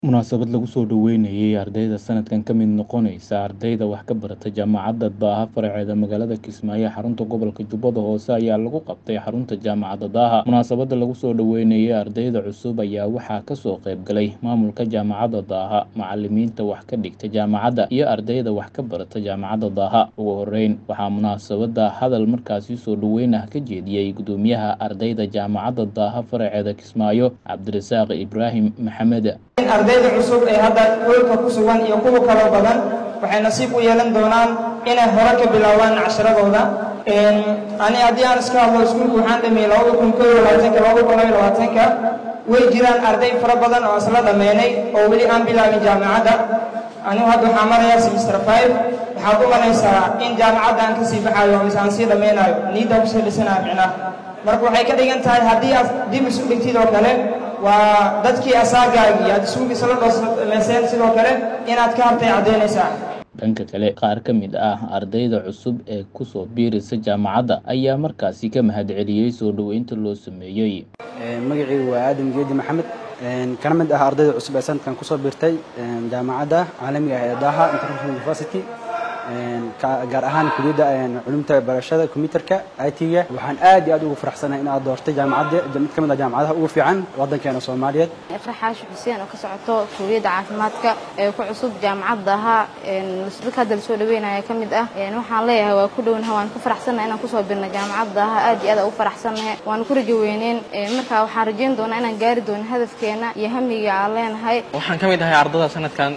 Munaasabad lagu soo dhaweynayay ardayda sanadkan ka mid noqonaysa ardayda wax ka barata Jaamacadda Daaha faraceeda magaalada Kismaayo ee xarunta gobolka Jubbada Hoose ayaa lagu qabtay xarunta Jaamacadda Daaha. Munaasabadda lagu soo dhaweynayay ardayda cusub ayaa waxaa ka soo qayb galay maamulka Jaamacadda Daaha, macallimiinta wax ka dhigta jaamacadda, iyo ardayda wax ka barata Jaamacadda Daaha. Ugu horreyn, waxaa munaasabadda hadal markaasi soo dhaweyn ah ka jeediyay guddoomiyaha ardayda Jaamacadda Daaha faraceeda Kismaayo, Cabdirasaaq Ibraahim Maxamed. ardayda cusub ee hadda hoolka ku sugan iyo kuwa kaloo badan waxay nasiib u yeelan doonaan inay hore ka bilaabaan casharadooda ani haddii aan iska hadlo iskuulku waxaan dhameeyey labada kun koo iyo labaatanka labada kun labayo labaatanka way jiraan arday fara badan oo isla dhammeynay oo weli aan bilaabin jaamacadda anigu hadda waxaan marayaa semester five waxaad u malaysaa in jaamacadda aan kasii baxaayo mise aan sii dhammaynayo niiddaa kusii dhisanayo micnaha marka waxay ka dhigan tahay haddii aad dib isu dhigtid oo kale waa dadkii asaagaagii aad isugiisa la dhoosmeyseen sidoo kale inaad ka hartay caddaynaysaa dhanka kale qaar ka mid ah ardayda cusub ee ku soo biiraysa jaamacadda ayaa markaasi ka mahadceliyey soo dhoweynta loo sameeyey magacaygu waa aadam geedi maxamed kana mid ah ardayda cusub ee sanadkan kusoo biirtay jaamacadda caalamiga ah ee daaha international university gaar ahaan kuliyadda culumta barashada kombiyuutarka IT-ga waxaan aad iyo aad ugu faraxsanahay in aad doortay jaamacadda mid ka mid ah jaamacadaha ugu fiican waddankeena Soomaaliyeed iqra xaashi xuseen oo ka socoto kuuliyadda caafimaadka ee ku cusub jaamacadda ahaa dadka hadda la soo dhaweynaya ka mid ah waxaan leeyahay waa ku dhownahay waan ku faraxsanahay inaan kusoo birno jaamacadda ahaa aad iyo aad ugu faraxsanahay waan ku rajo weyneen marka waxaan rajayn doonaa inaan gaari doono hadafkeena iyo hamiga aan leenahay waxaan ka mid ahay ardada sanadkan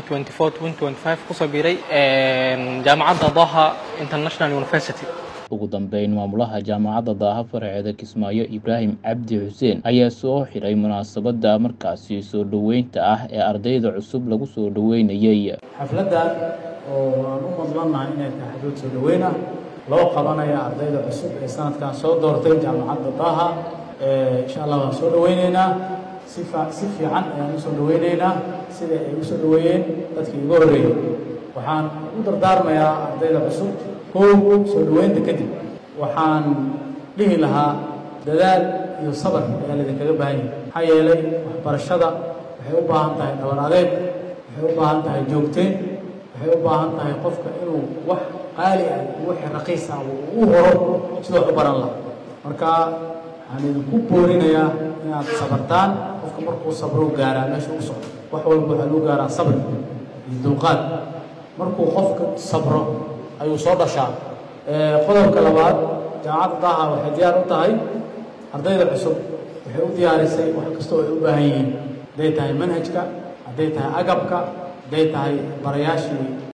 2024 kusoo biiray jaamacadda Daaha International University ugu dambeyn maamulaha jaamacadda daaha faraceeda kismaayo ibraahim cabdi xuseen ayaa soo xiray munaasabadda markaasi soo dhoweynta ah ee ardayda cusub lagu soo dhoweynayay xafladdan oo aan u madlannahay inay tahay xaflad soo dhoweyn ah loo qabanaya ardayda cusub ee sanadkan soo doortay jaamacadda daaha insha allah waan soo dhoweyneynaa si si fiican ayaan usoo dhoweyneynaa sida ay usoo dhoweeyeen dadkii ugu horreeyey waxaan u dardaarmayaa ardayda cusub kow soo dhoweynta kadib waxaan dhihi lahaa dadaal iyo sabar ayaa laydinkaga baahan yahay maxaa yeelay waxbarashada waxay u baahan tahay dhabar adeeg waxay u baahan tahay joogteyn waxay u baahan tahay qofka inuu wax qaali ah wixii raqiis ah uu u horo sidoo wax u baran laha marka waxaan idinku boorinayaa inaad sabartaan qofka markuu sabro gaaraa meesha u socdo wax walba waxaa lagu gaaraa sabri iyo dulqaad markuu qofka sabro ayuu soo dhashaa qodobka labaad jaamacadda daaha waxay diyaar u tahay ardayda cusub waxay u diyaarisay wax kastoo ay u baahan yihiin hadday tahay manhajka hadday tahay agabka hadday tahay barayaashii